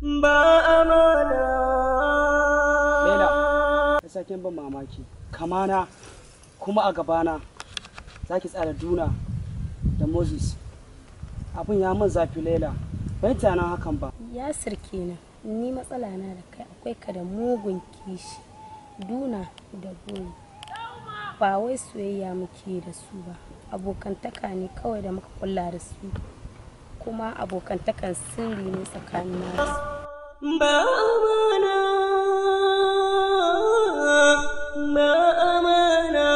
ba amana Laila, ta saken ban mamaki. Kamana kuma a gabana za ki tsara Duna da Moses. Abin ya min zafi Laila. Bai tunanin hakan ba. Yasir kenan ni matsala na da kai akwai ka da mugun kishi duna da buri ba wai soyayya muke da su ba abokantaka ne kawai da muka kulla da su kuma abokantakan sirri ne tsakanin na da su ba amana ba amana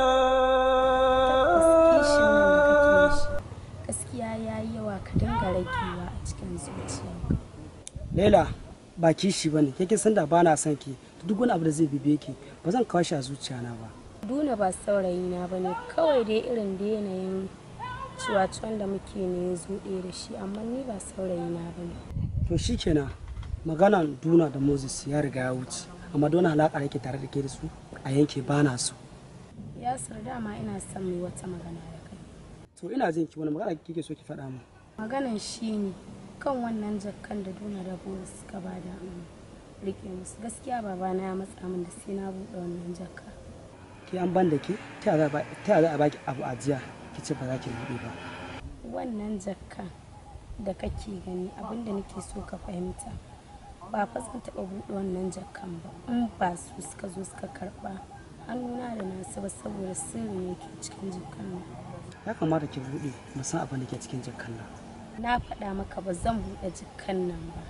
kishin nan da kake da shi gaskiya ya yi yawa ka dinga ragewa a cikin zuciyarka Laila ba kishi ba ne. Kake san da ba na son ki. Duk wani abu da zai bibe ki ba zan kawo shi a zuciyana ba. duna ba saurayina ba ne kawai dai irin da yanayin ciwaciwan da muke ne ya zo ɗaya da shi amma ni ba saurayina ba ne To shi kenan maganan Duna da Moses ya riga ya wuce. Amma don alaƙa da ke tare da ke da su a yanke ba na so. yasir dama ina son mai wata magana da kai To ina jin ki wani magana kike so ki faɗa min. maganan shi ne kan wannan jakkan da duna da bola suka ba da rike musu gaskiya babana ya matsa min da sai na buɗe wannan jakka Ki an ban da ke ta yaya za a baki abu a jiya ki ce ba za ki buɗe ba. wannan jakka da kake gani abinda nake so ka fahimta ba fa zan taɓa buɗe wannan jakkan ba in ba su suka zo suka karɓa hannuna da nasu ba saboda sirri ne ke cikin jakkan nan Ya kamata ki buɗe mu san abin da ke cikin jakan nan. na faɗa maka ba zan buɗe jakkan nan ba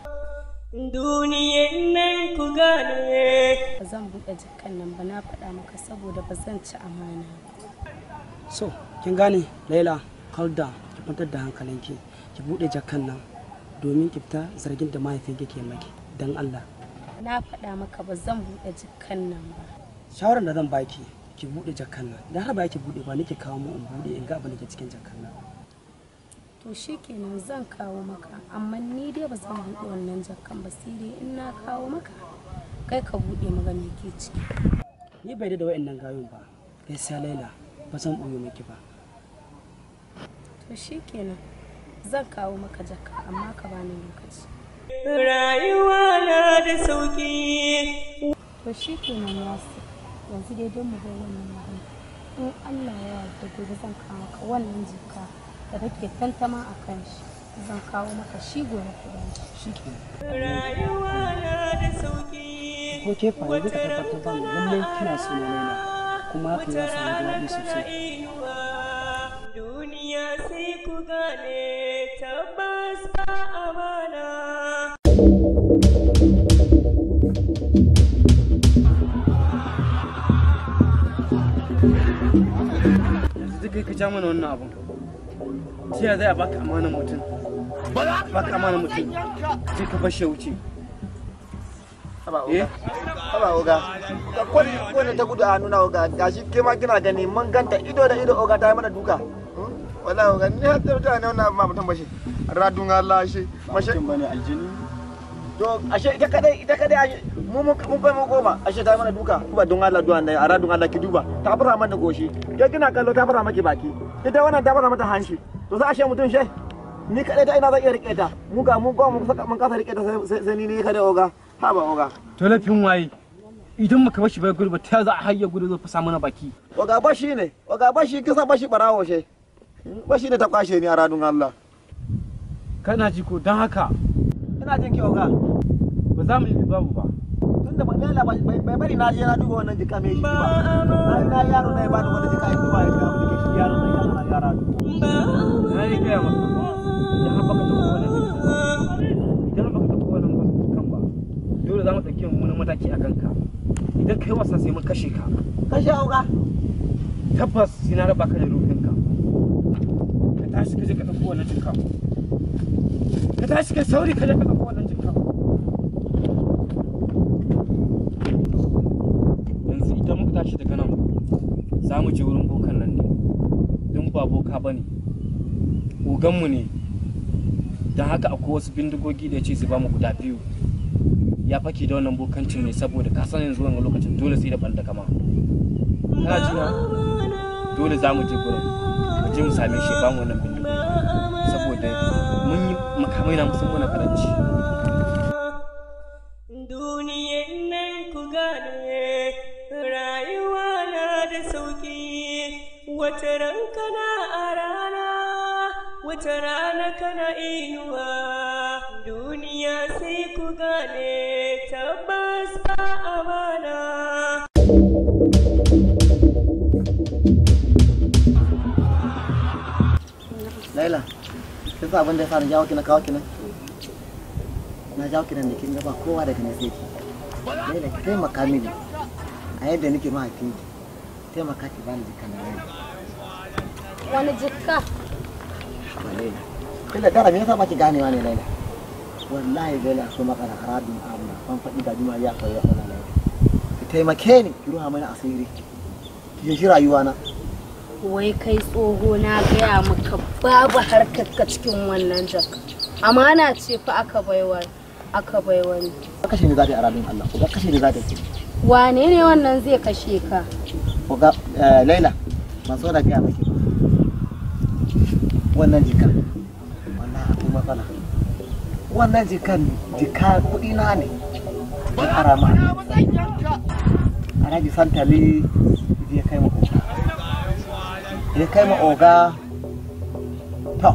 duniyan nan ku gane ba zan buɗe jakkan nan ba na faɗa maka saboda ba zan ci amana ba So, kin gane Laila, calm down, ki kwantar da hankalinki. Ki buɗe jakan nan domin ki fita zargin da mahaifinki ke maki. Dan Allah. na faɗa maka ba zan buɗe jakkan nan ba Shawarar da zan baki, ki buɗe jakan nan. Dan har ba ki buɗe ba nake kawo mu in buɗe in ga abin da ke cikin jakan nan. to shikenan zan kawo maka amma ni dai ba zan buɗe wannan jakkan ba sai dai in na kawo maka kai ka buɗe maga me ke ciki Ni bai da wa'annan gayun ba. Gaskiya Laila, ba zan ɓoye miki ba. to shikenan zan kawo maka jakka amma ka bani lokaci rayuwa na da sauki to shikenan yasu yanzu dai don mu bar wannan magana in Allah ya yarda gobe zan kawo maka wannan jakka da kake tantama a kan shi zan kawo maka shi gobe ku bani Shikenan. rayuwa na da sauki Ko ke fa yanzu ka tabbatar ba mu lallai kina so na Laila. Kuma hakan ya samu daɗi sosai. inuwa duniya sai ku gane tabbas ba amana yanzu duk kai ka ja mana wannan abun ta yaya zai a baka amanar mutum baka amanar mutum sai ka bar shi ya wuce eh Haba oga, ka kwani kwani ta gudu a nuna oga, gashi ke ma kina gani mun ganta ido da ido oga ta yi mana duka. Hmm? Wallahi oga, ni har ta mutane wannan ma mutum bashi. Radun Allah shi, mashe. mutum bane aljini To ashe ita kadai ita kadai ashe mu mun mun kai mu goma, ashe ta yi mana duka. Ba don Allah duwan nan, a radun Allah ki duba. Ta fara mana goshi. Ke kina kallo ta fara maki baki. Ita wannan ta fara mata hanshi. To sai ashe mutum she. Ni kadai ta ina zan iya rike ta. Mu ga mun goma mun saka mun kasa rike ta sai sai ni ne kadai oga. Haba oga. to laifin waye idan muka bar shi bai gudu ba ta yaya za a hayya gudu zai fasa mana baki Oga bashi ne, oga bashi kisa bashi barawo she. Bashi ne ta kwashe ni a radun Allah. kana ji ko don haka Ina jin ki oga. ba za mu yi babu ba Tunda ba lela bai bai bari na je na duba wannan jika mai shi ba. Na na yaro na ya bani wannan jika ya duba ya ga mun shi yaro na yaro na yara. na yi gaya maka idan har baka taɓa wannan jikin idan har baka taɓa wannan kan ba dole za mu ɗauki wani mataki a kanka idan kai wasa sai mun kashe ka Kashe oga. tabbas sai na raba ka da ruhinka ka tashi ka je ka ɗauko wannan jinka ka tashi ka sauri ka je ka ɗauko wannan jinka yanzu idan muka tashi daga nan za mu je wurin bokan nan ne don ba boka ba ne oganmu ne don haka akwai wasu bindigogi da ya ce su ba mu guda biyu ya fake da wannan bokancin ne saboda ka san yanzu wannan lokacin dole sai da ɓanda kama kana ji na dole za mu je gurin mu je mu same shi ba mu wannan bindigogi saboda mun yi makamai na musamman na karanci gane tabbas ba amana. Laila, kin san abin da ya sa na jawo ki na kawo ki nan? Na jawo ki nan da kin ga ba kowa daga ne sai ki. Laila ki taimaka mini a yadda nake mahaifin ki. Taimaka ki bani jikan na Laila. wani jikka Ba Laila. Laila dara me yasa ba ki ganewa ne Laila? Wallahi Laila akwai matsala harabin amna. Ban faɗi ga juma ya akwai matsala Laila. Ki taimake ni ki ruha mana asiri. Ki shi rayuwa na. wai kai tsoho na gaya maka babu harkar ka cikin wannan jaka amana ce fa aka baiwa aka baiwa ni Ka kashe ni za ta yi harabin Allah. Ko kashe ni za ta yi. wane ne wannan zai kashe ka Oga eh, Laila ban so da gaya maki ba. Wannan jikan wallahi akwai matsala. Wannan jikan jika kuɗi na ne. Ban ara ma. Alhaji Santali ya kai ma oga. Ya kai ma oga. To.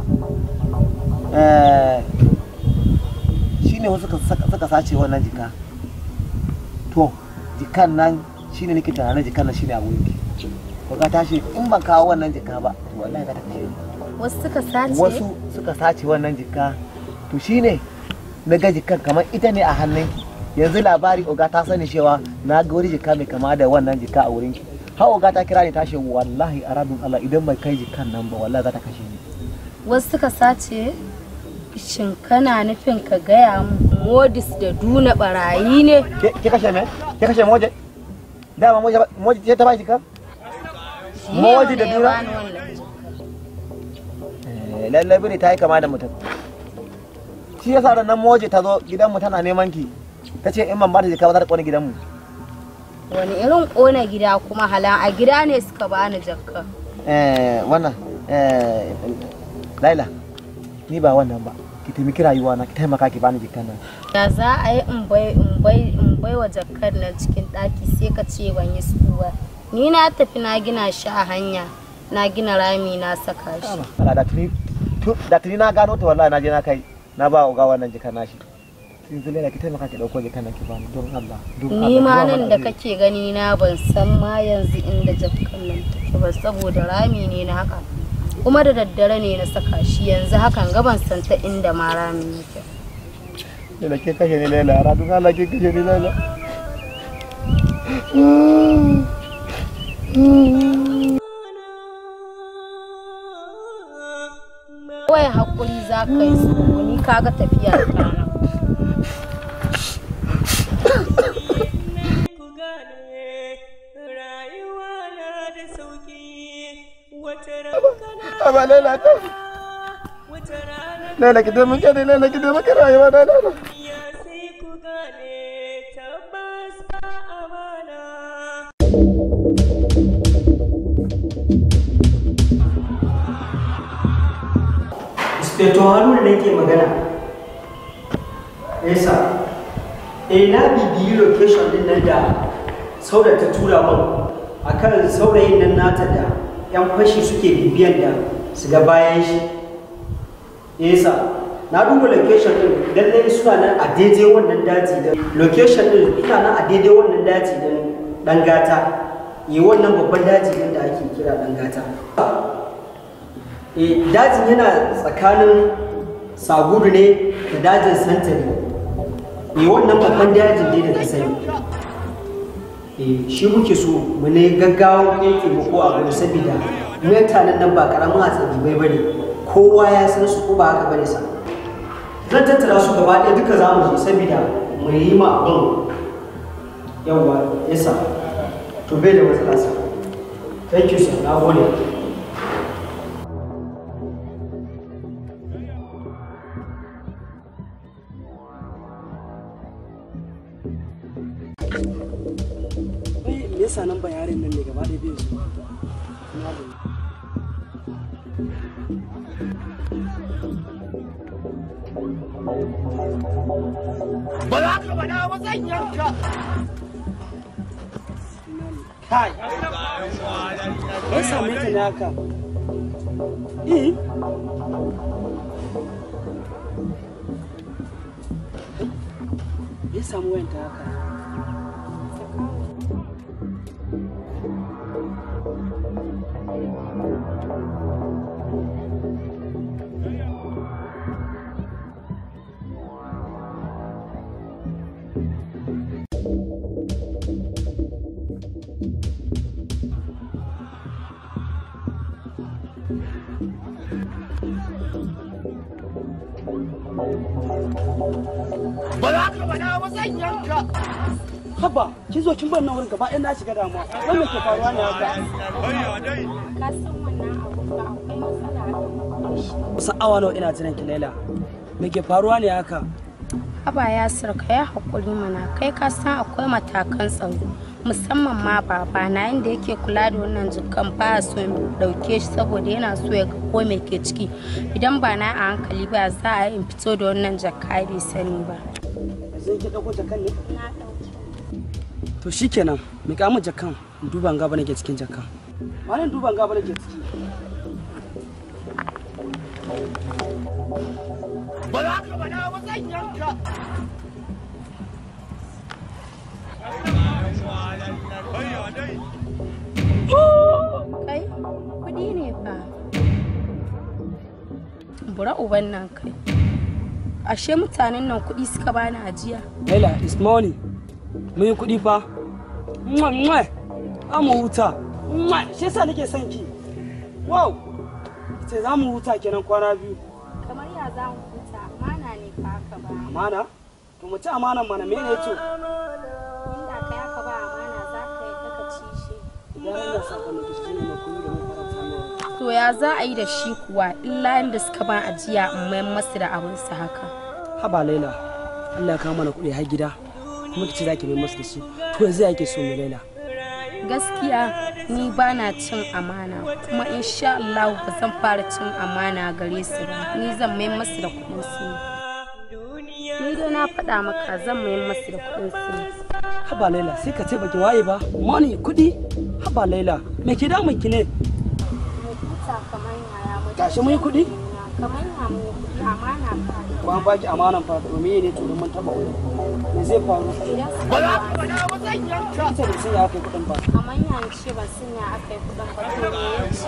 Eh shine wasu suka suka sace wannan jika. To jikan nan shine nake tunanin jikan nan shine abun ki. Ko ka tashi in ban kawo wannan jika ba to wallahi za ta kashe ni. wasu suka sace Wasu suka sace wannan jika to shine na ga jikan kamar ita ne a hannunki. Yanzu labari oga ta sani cewa na ga wani jika mai kama da wannan jika a wurinki. Har oga ta kira ni ta ce wallahi arabin Allah idan bai kai jikan nan ba wallahi za ta kashe ni. wasu suka sace shin kana nufin ka gaya mu modis da duna barayi ne Ke ke kashe me? Ke kashe moje? Dama moje ba- moje ce ta ba jika? Shi ne Moji da wanda ya duna? bani wannan jaka. Eh, lallai bane ta yi kama da mutum shi yasa da nan moje ta zo gidanmu tana neman ki ta ce in ban ba ta jika ba za ta kone gidanmu wani irin kona gida kuma halan a gida ne suka bani jakka eh wannan eh laila ni ba wannan ba ki taimaki rayuwa na ki taimaka ki bani jikan nan ya za a yi in bai in bai in bai wa jakkar nan cikin ɗaki sai ka ce ban yi su ba ni na tafi na gina shi a hanya na gina rami na saka shi ala da tuni tu- da tuni na gano ta wallahi na je na kai na ba ga wannan jikan nashi sun zule da ki taimaka ki dauko jikan nan ki bani don Allah don Allah ni ma don nan Allah. da kake gani na ban san ma yanzu inda jakkar nan take ba saboda rami ne na haka kuma da daddare ne na saka shi yanzu hakan ga ban san ta inda ma rami yake Laila ke kashe ni Laila, ara don Allah ke kashe ni Laila. kawai hakuri za ka yi su ni kaga tafiya ta nan ku gane rayuwa na da sauki wata rankana Aba Laila ta. wata rana Laila ki taimake ni Laila ki taimake rayuwa na Laila. ya sai ku gane tabbas ba amana Inspector Haruna ne ke magana. Yasa, eh na bibiyi location din nan da sauda ta tura min akan saurayin nan nata da 'yan fashi suke bibiyan da su ga bayan shi. Yasa, na duba location din lallai suna nan a daidai wannan daji da location din suna nan a daidai wannan daji din dan gata. Yi wannan babban daji din da ake kira dan gata. Eh, dajin yana tsakanin sagudu ne da dajin santari eh wannan babban dajin ne da ta sani eh shi muke so mu ne gaggawa kai taimako a gudu saboda mutanen nan ba karamin hatsabi bai bane kowa ya san su ko ba haka bane sa zan tattara su gaba ɗaya duka za mu je saboda mu yi ma abin yawa yasa to bai da matsala sa thank you sir na gode Wai me yasa nan bayarin nan ne gaba ɗaya bai zo? Na gode. Kai! Me yasa me ta ne haka? Eh? me ya samu wayan ta haka ba za ka faɗa ba zan yanka haba kin zo kin bar nan wurin gaba ɗaya na shiga damuwa wai me ke faruwa ne haka ka san wannan abu ba akwai matsala a kan shi kusan awa nawa ina jiran ki Laila me ke faruwa ne haka Haba ya ka ya haƙuri mana kai ka san akwai matakan tsaro musamman ma baba na yadda yake kula da wannan jikan ba so in dauke shi saboda yana so ya ga ko me ke ciki idan ba na a hankali ba za a yi in fito da wannan jaka bai sani ba yanzu ki dauko jakan ne na dauke to shikenan mi ka mu jakan in duba in ga ba nake cikin jakan wani duba in ga ba nake ciki ba za ka faɗa ba zan yanka kai kudi ne fa bura uban nan kai ashe mutanen nan kudi suka bani ajiya Laila it's money mun yi kuɗi fa mwah mwah za mu huta mwah shi yasa nake son ki wow ce za mu huta kenan kwana biyu kamar ya za mu huta amana ne fa aka ba amana to mu ci amanan mana mene to inda kai aka ba amana za ka yi kaka ci shi idan ran sakon da shi ne na kuma da mun faranta mai to ya za a yi da shi kuwa illa yadda suka ba ajiya in mayan masu da abinsu haka haba Laila Allah ya kawo mana kuɗi har gida kuma kici zaki mai masu da shi to yanzu yake so mu Laila gaskiya ni ba na cin amana kuma insha Allah ba zan fara cin amana gare su ba ni zan mai masu da kuɗin su ni dai na faɗa maka zan mai masu da kuɗin su haba Laila sai ka ce baki waye ba money kuɗi haba Laila me ke damun ki ne gashi mun yi kuɗi kamar ya mu kuɗi amana fa ko an baki amanan fa to me ne to don mun taba wani me zai faru idan su ba za ka faɗa ba zan yanka ita da sun ya kai kuɗin ba kamar ya ce ba sun ya aka yi kuɗin ba to me ya ci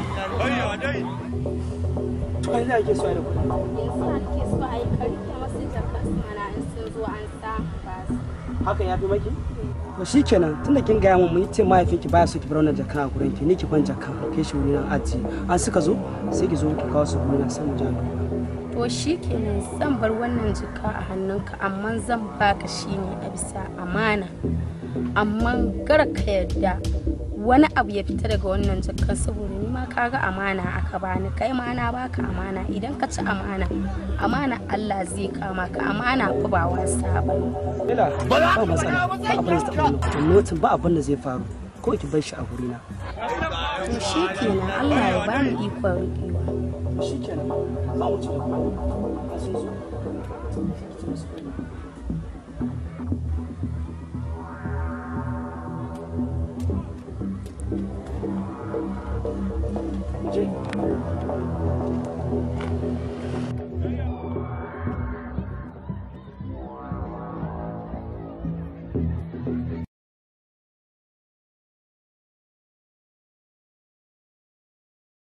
to yanzu ake so ai da kuɗi yanzu na nake so a yi karfe masu jaka su mana in sun zo an samu ba su hakan ya fi maki to shikenan tunda kin gaya mun mun ce mahaifinki baya so ki bar wannan jakan a gurin ki ni ki ban jakan kai shi wuri nan aji an suka zo sai ki zo ki kawo su wuri nan sai mu ja duba To shi kenan zan bar wannan jika a hannunka amma zan baka shi ne a bisa amana. Amma gara ka yarda wani abu ya fita daga wannan jakan saboda ni ma kaga amana aka bani kai ma na baka amana idan ka ci amana amana Allah zai kama ka amana fa ba wasa ba Ila ba matsala ba abin da zai taɓa wannan notin ba abin da zai faru ko ki bar shi a guri na to shi kenan Allah ya bani ikon riƙewa shikenan za mu ci gaba a sun zo